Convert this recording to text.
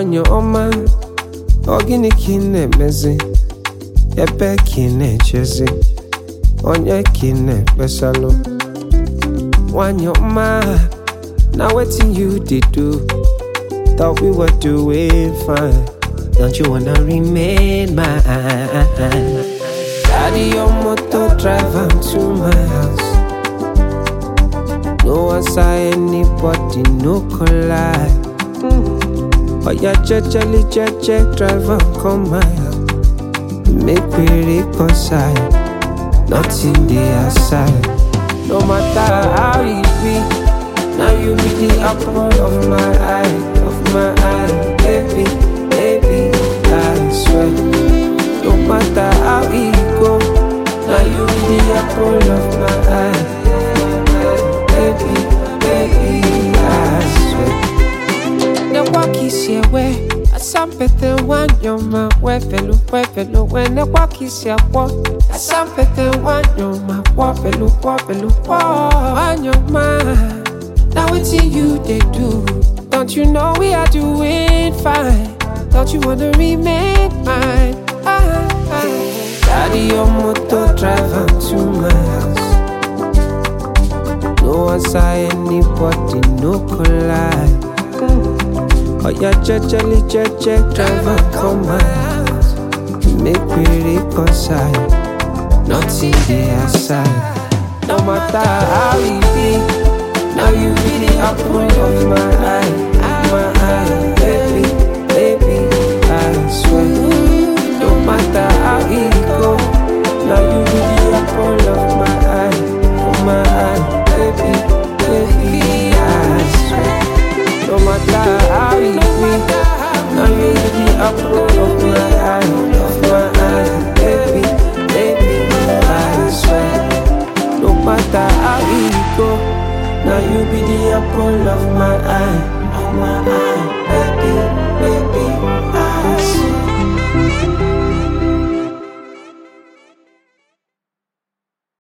nwanyị ọma ọ gịnị ka ị na-emezi ebe ka ị na-echezi onye ka ị na-ekpesalụ nwanyị ọma na wetin you dey do thought we were doing fine don't you wanna remain mine carry your motor drive am to my house no answer anybody no collide oya jejely jeje drive am come my house make we reconcile nothing dey aside no matter how e be now you be the apple of my eye of my eye baby baby i swear no matter how e go now you be the apple of my eye baby baby i swear ne wakisiewe asampete wanyoma wefelu wefelu wene wakisiakwo asampete wanyoma wofelu wofelu wo wanyoma na wetin you dey do don't you know we are doing fine don't you wanna remain mine ah, ah. carry your motor drive am to my house no answer anybody no collide. Oya jejely jeje driver come my house Make we reconcile Nothing dey aside No matter how e be Now you be the apple of my eye My eye Baby, baby I swear No matter how e go Now you be the apple of my eye Of my eye Baby, baby I swear no matter how it be, now you be the apple of my eye, of my eye, baby, baby, I swear. No matter how it go, now you be the apple of my eye, of my eye.